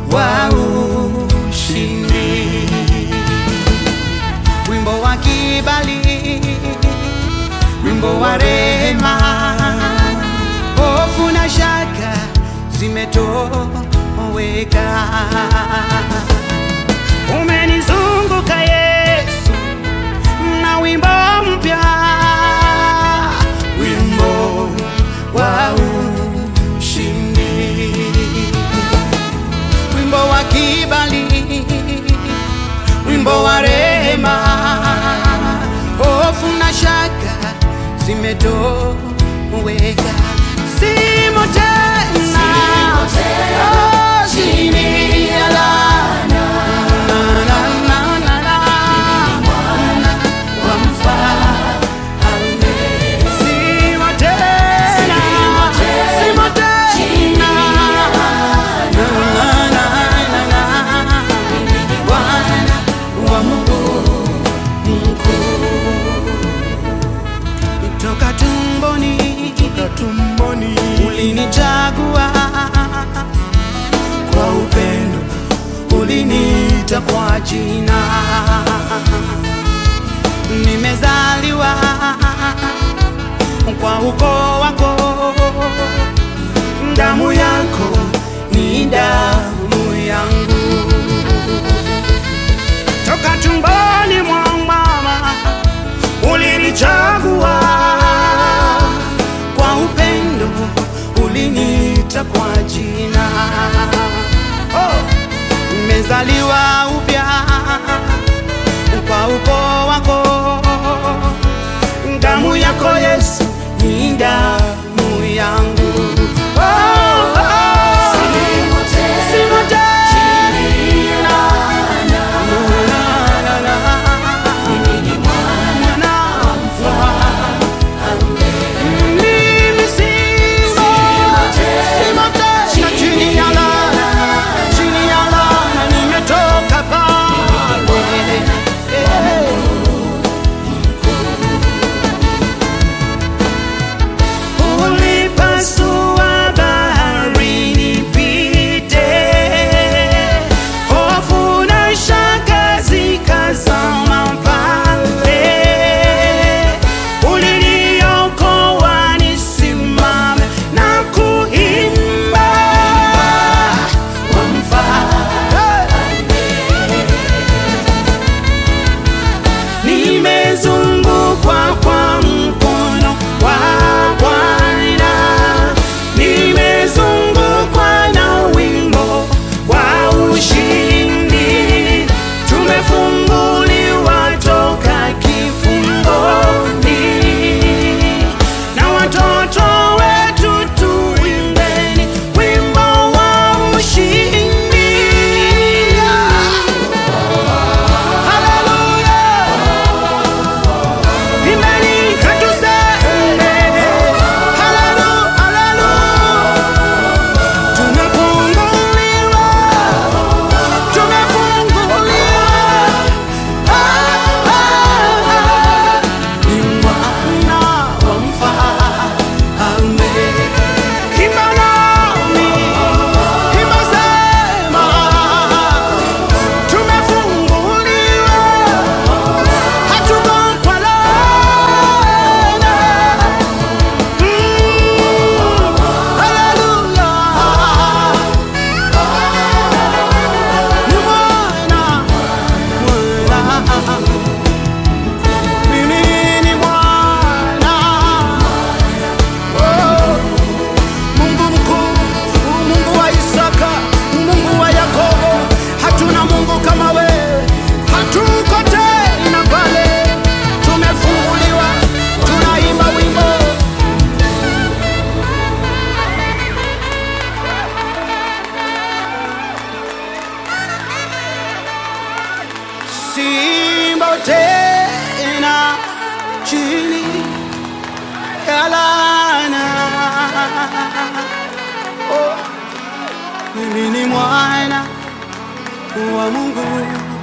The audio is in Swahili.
wa ushindi, wimbo wa kibali, wimbo wa rehema, hofu na shaka zimetoweka. Umenizunguka Yesu na wimbo mpya, wimbo wa ushindi, wimbo wa kibali, wimbo wa rehema, hofu na shaka zimetoweka, simo tena oh, chini ya laana. Na, na, na, na, na. Wa mfalme. Simo tena, simo tena. Na, na, na, na. Bwana wa Mungu mkuu. Toka tumboni, toka tumboni ulinichagua kwa upendo, uliniita kwa jina. Nimezaliwa kwa ukoo wako, damu yako ni damu yangu. Toka tumboni mwa mama ulinichagua kwa upendo, uliniita kwa jina. Oh, nimezaliwa upya kwa ukoo wako, damu yako Yesu ni damu yangu. Oh, oh, simo tena. Na, na, na. Mwana wa mfalme. Mimi simo, simo tena chini ya laana, chini ya laana nimetoka pale. Eh. Ulipasua bahari nipite, hofu na shaka zikazama pale. Uliniokoa nisimame na kuimba wa mfalme. Nimezungukwa kwa mkono wa Bwana, nimezungukwa na wimbo wa ushindi. Tumefunguliwa toka kifungoni, na watoto wetu tuimbeni wimbo wa ushindi. Hallelujah. Imani katuseme haleluya, haleluya. Tumefunguliwa, tumefunguliwa. Ah, ah, ah. Ni mwana wa mfalme. Imba nami, imba sema, tumefunguliwa hatuko kwa laana. Mm, haleluya. Ni mwana, mwana. Mimi ni mwana. Oh, Mungu mkuu, Mungu wa Isaka, Mungu wa Yakobo, hatuna Mungu kama wewe, hatuko tena pale, tumefunguliwa, tunaimba wimbo Simba tena chini ya laana. Oh, mimi ni mwana wa Mungu.